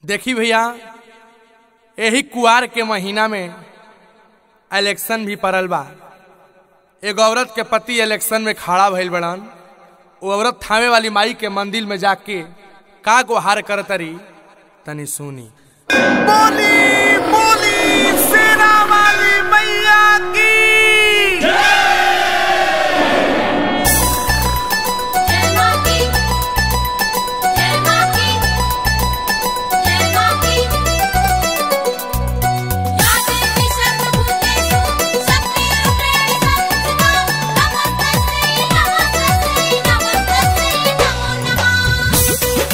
देखी भैया यही कुआर के महीना में इलेक्शन भी पड़ल बा एगो औरत के पति इलेक्शन में खड़ा भइल बड़न वो औरत थामे वाली माई के मंदिर में जाके का गुहार करतरी तनी सुनी बोली बोली सेना वाली मैया की जय मां की जय मां की जय मां की या देवी सर्वभूतेषु शक्तिरूपेण संस्थिता नमस्तस्यै नमस्तस्यै नमस्तस्यै नमो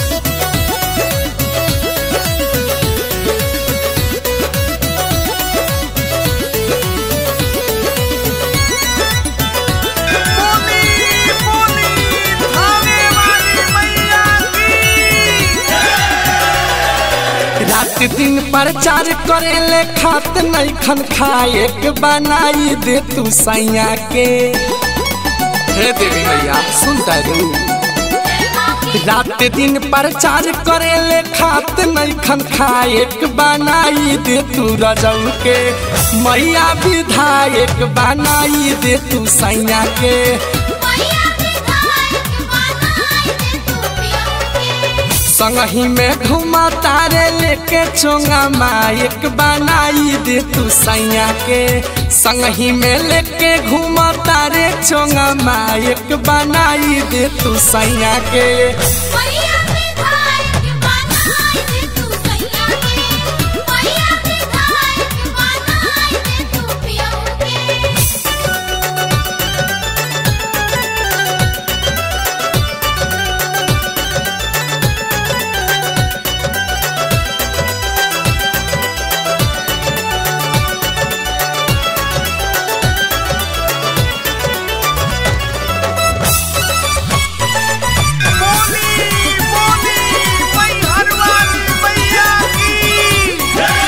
बोली बोली थाने वाली मैया की रात दिन प्रचार करे ले खात नहीं खन खाए के बनाई दे तू सैया के हे देवी मैया सुनता रू रात दिन प्रचार करे ले खात नहीं खन खाए के बनाई दे तू रजऊ के मैया विधायक बनाई दे तू सैया के मैया विधायक बनाई दे तू पियो के संगही में घुमा तारे लेके चोंगा मायक बनाई दे तू सैया के संगही में लेके घुमा तारे चोंगा मायक बनाई दे तू सैया के मैया विधायक बनाई दे तू सैया के मैया विधायक बनाई दे तू पियो के बोली बोली मैहर वाली मैया की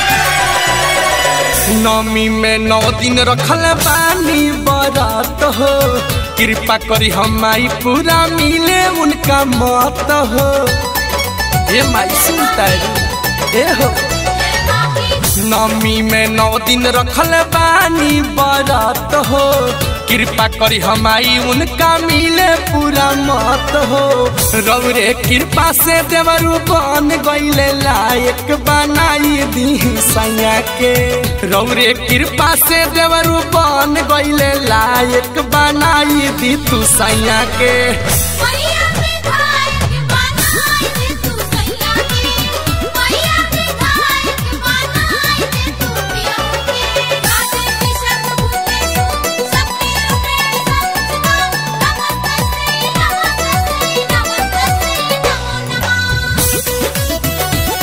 नौमी में नौ दिन रखल बानी बरात हो कृपा करी हम माई पूरा मिले उनका मत हो ये माई सुनता है ए हो नवमी में नौ दिन रखल बानी बरत हो कृपा करी हमारी उनका मिले पूरा मत हो रौरे कृपा से देवरू बन गईले लायक बनाई दी सैया के रौरे कृपा से देवरू बन गईले लायक बनाई दी तू सैया के मैया विधायक बनाई दे तू सैया के मैया विधायक बनाई दे तू पियो के या देवी सर्वभूतेषु शक्तिरूपेण संस्थिता नमस्तस्यै नमस्तस्यै नमस्तस्यै नमो नमः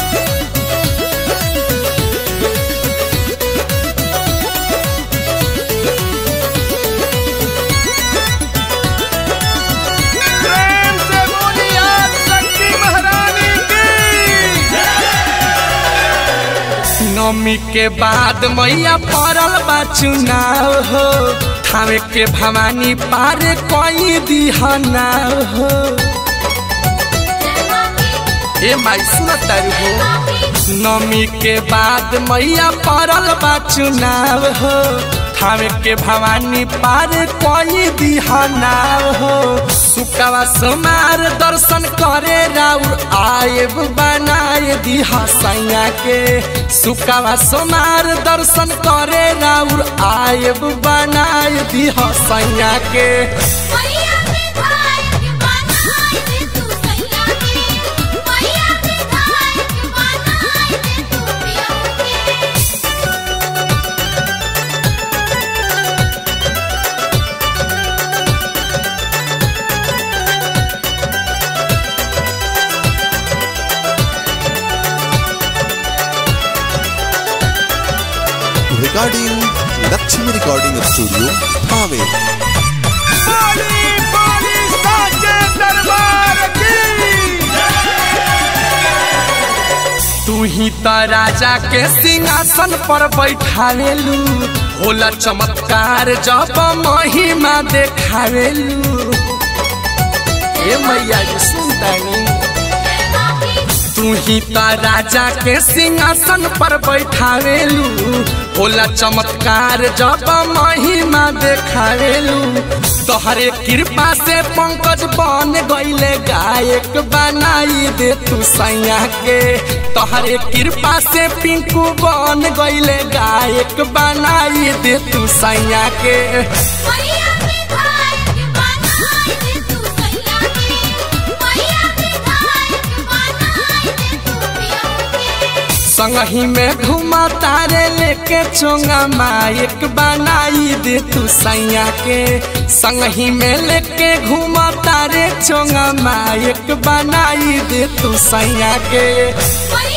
प्रेम से बोली आज शक्ति महारानी की नवमी के बाद मैया पड़ल बा चुनाव हो थावे के भवानी पार कोई दिहना हो जय मां की ए माई सुनत हो मां की नवमी के बाद मैया पड़ल बा चुनाव हो थावे के भवानी पार कोई दिहना हो सुकवा समार दर्शन करे राउर आएब बनाए दिहा सैया के सुकवा समार दर्शन करे राउर आएब बनाए दिहा सैया के मैया विधायक बनाई दे तू सैया के मैया विधायक बनाई दे तू पियो के recording Lakshmi Recording Studio, Thane. बोली बोली साचे दरबार की तू ही तो राजा के सिंहासन पर बैठावेलू होला चमत्कार जब महिमा देखावेलू ए मैया जी सुनतानी तू तू ही तो राजा के सिंहासन पर बैठावेलू होला चमत्कार जब महिमा देखावेलू तोहरे कृपा से पंकज बन गईले गायक बनाई दे तू सैया के तोहरे कृपा से पिंकू बन गईले गायक बनाई दे तू सैया के मैया विधायक बनाई दे तू सैया के मैया विधायक बनाई दे तू पिया के संगही में घुमा तारे लेके चोंगा माइक बनाई दे तू सैया के संगही में लेके घुमा तारे चोंगा माइक बनाई दे तू सैया के मैया